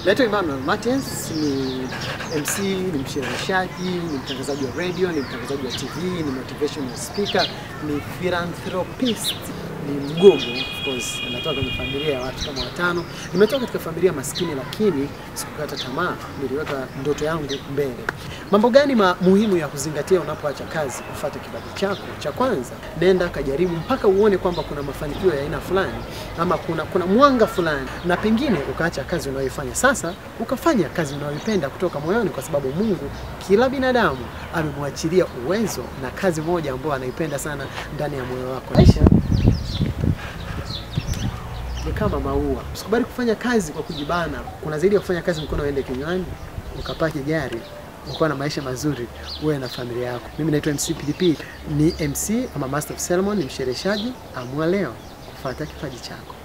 Naitwa Emmanuel Martins, ni MC, ni mshereheshaji, ni mtangazaji wa radio, ni mtangazaji wa TV, ni motivational speaker, ni philanthropist, ni mgogo of course. Natoka kwenye familia ya watu kama watano. Nimetoka katika familia maskini, lakini sikukata tamaa, niliweka ndoto yangu mbele. Mambo gani ma muhimu ya kuzingatia unapoacha kazi kufuata kipaji chako? Cha kwanza, nenda kajaribu mpaka uone kwamba kuna mafanikio ya aina fulani ama kuna kuna mwanga fulani, na pengine ukaacha kazi unayoifanya sasa ukafanya kazi unayoipenda kutoka moyoni, kwa sababu Mungu kila binadamu amemwachilia uwezo na kazi moja ambayo anaipenda sana ndani ya moyo wako. Maisha ni kama maua. Usikubali kufanya kazi kwa kujibana. Kuna zaidi ya kufanya kazi mkono uende kinywani, ukapaki gari, ukawa na maisha mazuri, uwe na familia yako. Mimi naitwa MC Pilipili, ni MC ama Master of Ceremony, ni mshereheshaji. Amua leo kufuata kipaji chako.